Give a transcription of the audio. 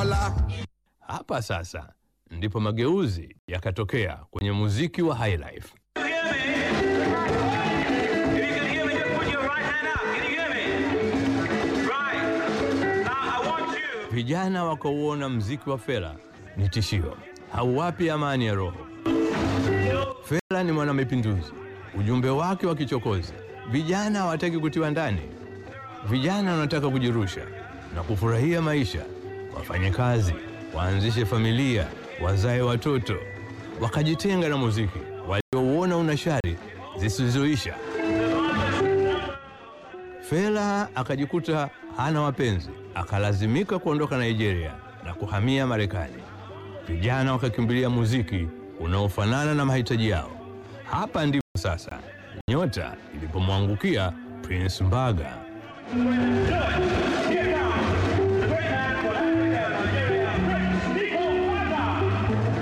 Mola. Hapa sasa ndipo mageuzi yakatokea kwenye muziki wa highlife. Can you hear me? If you can hear me, just put your right hand up. Can you hear me? Right. Now I want you. Vijana wakauona mziki wa Fela ni tishio, hauwapi amani ya roho. Fela ni mwanamapinduzi, ujumbe wake wa kichokozi. Vijana hawataki kutiwa ndani, vijana wanataka kujirusha na kufurahia maisha, wafanye kazi, waanzishe familia, wazae watoto, wakajitenga na muziki waliouona una shari zisizoisha. Fela akajikuta hana wapenzi, akalazimika kuondoka Nigeria na kuhamia Marekani. Vijana wakakimbilia muziki unaofanana na mahitaji yao. Hapa ndipo sasa nyota ilipomwangukia Prince Mbaga.